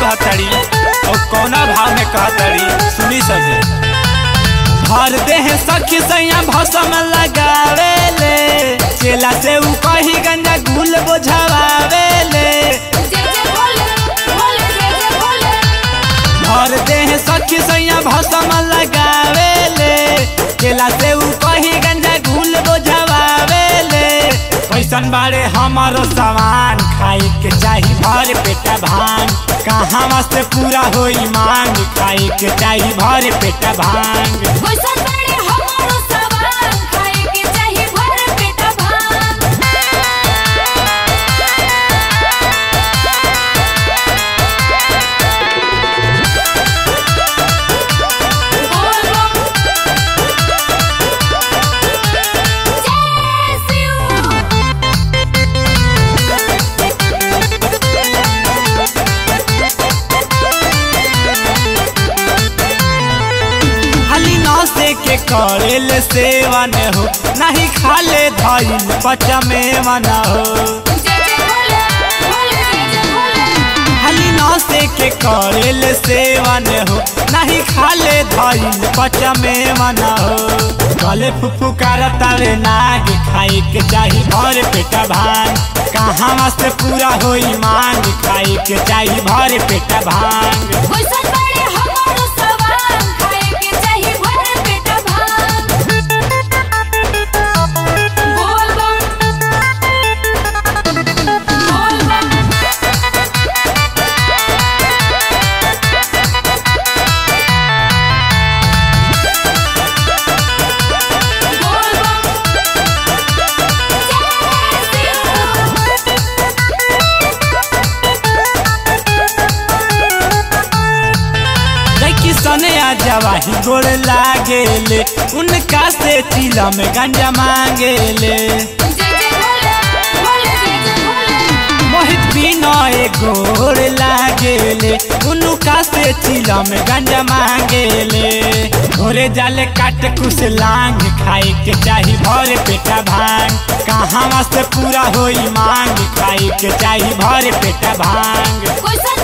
कहतड़ी और कौना भाव में कहतड़ी सुनी सके भर देह सखी सैया भसम लगावे ले चेला से ऊ कही गंजा गुल बोझावे ले जय जय भोले भोले जय जय भोले भर देह सखी सैया भसम लगावे ले चेला से ऊ कही गंजा गुल बोझावे ले कैसन बारे हमारो सामान खाई के चाही भर पेटा भांग कहाँ से पूरा होई मांग खाई के चाही भर पेटा भांग कैसन बड़े हमारो सवाल खाए के चाही भर पेटा भांग बोल बम जय शिव खाली नौसे के करेल सेवन हो नहीं खाले धइल पचमे मन हो जय जय भोले भोले जय जय भोले खाली नौसे के करेल सेवन हो नहीं खाले धइल पचमे मन हो गले फुफु करतावे नाग खाई के चाही भर पेटा भांग कहाँ से पूरा होई मांग खाई के चाही भर पेटा भांग कैसन बड़े हमारो सवाल खाए के चाही भर पेटा भांग बोल बम बोल बम बोल बम जय लड़की सने आ जवाही गोड़ लागेले उनका से चिला में गंजा मांगेले जय जय भोले भोले जय जय भोले मोहित बिनय गोड़ लागेले उनका से चिला में गंजा मांगेले घोरे जाले काट कुछ लांग खाए के चाही भर पेटा भांग कहाँ से पूरा होई मांग खाए के चाही भर पेटा भांग कैसन